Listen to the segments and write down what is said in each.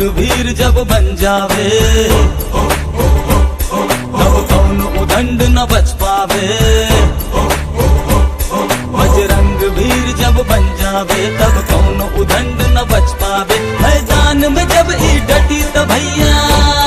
वीर जब बन जावे तब कौन उदंड न बच पावे बजरंग वीर जब बन जावे तब कौन उदंड न बच पावे मैदान में जब ई डटी त भैया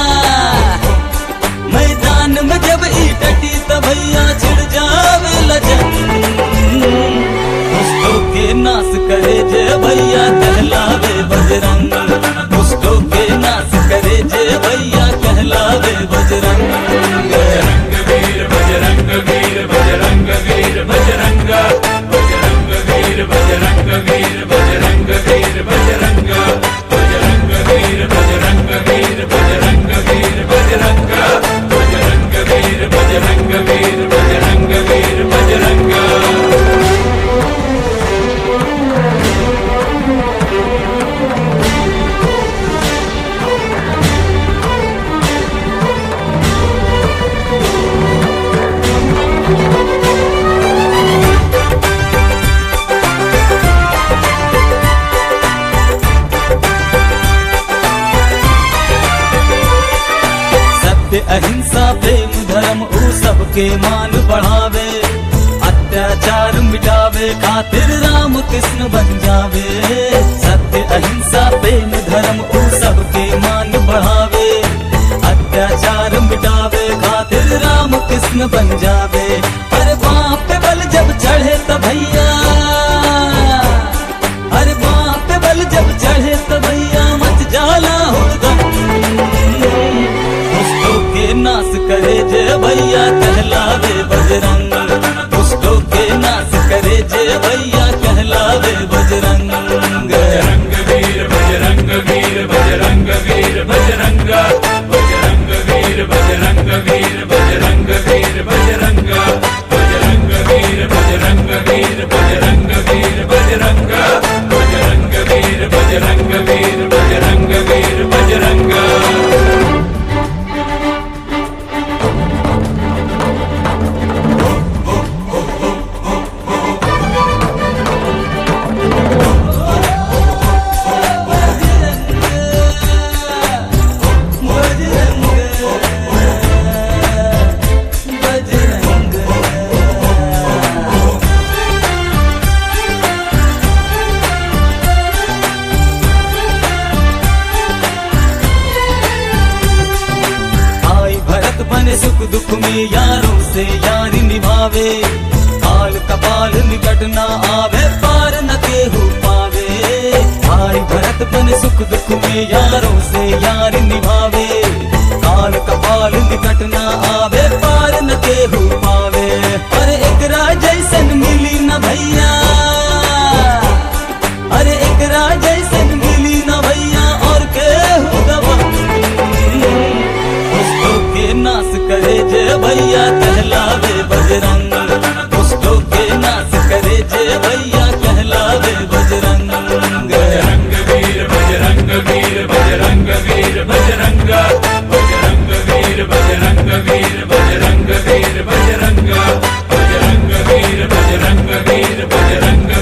मैदान में जब ई डटी त भैया छिड़ जावे लजन दुष्टों के नाश करे जय भैया कहलावे बजरंग दुष्टों के नाश करे जय भैया कहलावे बजरंग बजरंग वीर बजरंग वीर बजरंग वीर बजरंग बजरंग वीर बजरंग वीर बजरंग वीर बजरंग बजरंग वीर बजरंग वीर बजरंग वीर बजरंग बजरंग वीर बजरंग वीर बजरंग वीर बजरंग सत्य अहिंसा प्रेम धर्म ऊ सबके मान बढ़ावे अत्याचार मिटावे खातिर राम कृष्ण बन जावे सत्य अहिंसा प्रेम धर्म ऊ सबके मान बढ़ावे अत्याचार मिटावे खातिर राम कृष्ण बन जावे अरे बाप पे बल जब चढ़े त भैया अरे बाप पे बल जब चढ़े त भैया मच जाला हुड़दम दुष्टों के नाश करे जय भैया कहलावे बजरंग दुष्टों के नाश करे जय भैया कहलावे बजरंग बजरंग वीर बजरंग वीर बजरंग वीर बजरंग बजरंग वीर बजरंग वीर बजरंग वीर बजरंग बजरंग वीर बजरंग वीर बजरंग वीर बजरंग बजरंग वीर बजरंग वीर बजरंग वीर बजरंग आई भरत बने सुख दुख में यारों से यारी निभावे काल कपाल निकट न आवे पार न केहू पावे आई भरत बने सुख दुख में यारों से यारी निभावे काल कपाल निकट न आवे पार न केहू पावे अरे एकरा जैसन मिली न भैया अरे एकरा जैसन मिली न भैया और केहू दबंग दुष्टों के नाश करे जय भैया कहलावे बजरंग दुष्टों के नाश करे जय भैया कहलावे बजरंग बजरंग वीर बजरंग वीर बजरंग वीर बजरंग बजरंग वीर बजरंग वीर बजरंग वीर बजरंग बजरंग वीर बजरंग वीर बजरंग